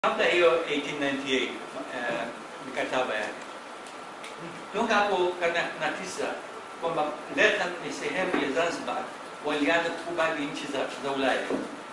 kabla hiyo 1898 eh, mikataba yake toka hapo karne na tisa kwamba Latham ni sehemu ya Zanzibar, walianza kukubali nchi za, za Ulaya.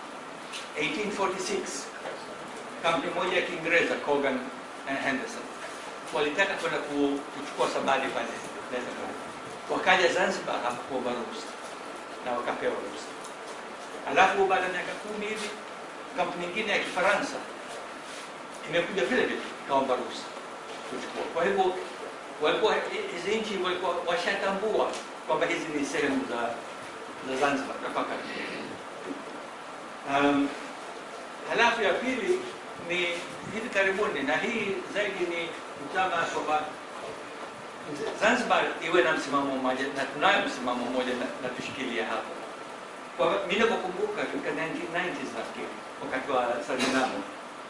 1846 kampuni moja ya Kiingereza Cogan and Henderson walitaka kwenda ku- kuchukua sabadi pale Latham, wakaja Zanzibar hapakuomba ruhusa na wakapewa ruhusa. Alafu baada ya miaka kumi hivi kampuni nyingine ya Kifaransa imekuja vile vile ikaomba ruhusa kuchukua. Kwa hivyo walikuwa hizi nchi walikuwa washatambua kwamba hizi ni sehemu za za Zanzibar nafaka. Um, halafu ya pili ni hivi karibuni, na hii zaidi ni mtama kwamba Zanzibar iwe na msimamo mmoja, na tunayo msimamo mmoja na, na tushikilia hapo. Kwa mimi nakumbuka katika 1990s nafikiri, wakati wa Salinamo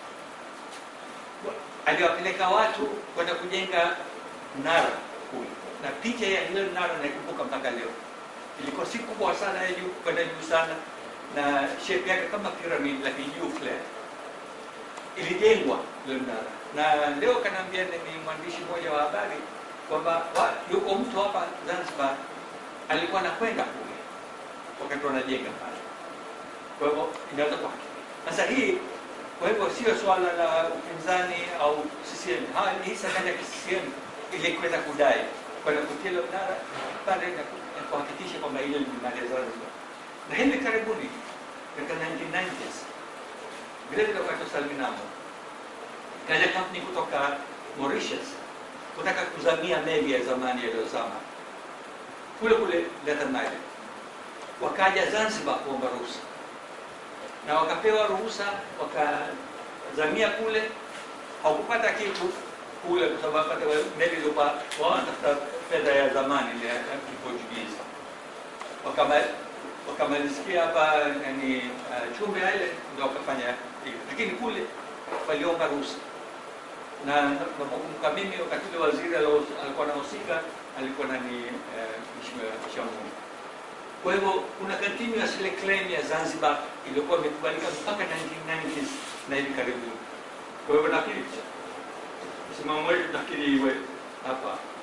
aliwapeleka watu kwenda kujenga mnara kule, na picha ya hilo mnara naikumbuka mpaka leo. Ilikuwa si kubwa sana ya juu kwenda juu sana, na shape yake kama pyramid, lakini juu flat. Ilijengwa ile mnara, na leo kanaambia ni mwandishi mmoja wa habari kwamba wa- yuko mtu hapa Zanzibar alikuwa anakwenda kule wakati wanajenga pale. Kwa hivyo inaweza kuwa sasa hii kwa hivyo sio swala la upinzani au CCM. Ha, hii serikali ya CCM ilikwenda kudai kwenda kutia ile mnara pale na ku- na kuhakikisha kwamba ile limali Zanzibar. Na hivi karibuni katika 1990s vile vile wakati wa Salinamo kaja kampuni kutoka Mauritius kutaka kuzamia meli ya zamani yaliyozama kule kule Latham Island, wakaja Zanzibar kuomba ruhusa na wakapewa ruhusa wakazamia kule, hawakupata kitu kule kwa sababu hata meli ilikuwa wanatafuta fedha ya zamani ile ya Kiportugizi. Wakama- Wakamalizikia hapa yani uh, Chumbe Island ndio wakafanya hivyo, lakini kule waliomba ruhusa na nakumbuka mimi wakati ule waziri alo- alikuwa anahusika alikuwa nani eh, Mheshimiwa Shamungu. Kwa hivyo kuna continuous ile claim ya Zanzibar iliyokuwa imekubalika mpaka 1990s na hivi karibuni. Kwa hivyo nafikiri msimamo wetu nafikiri iwe hapa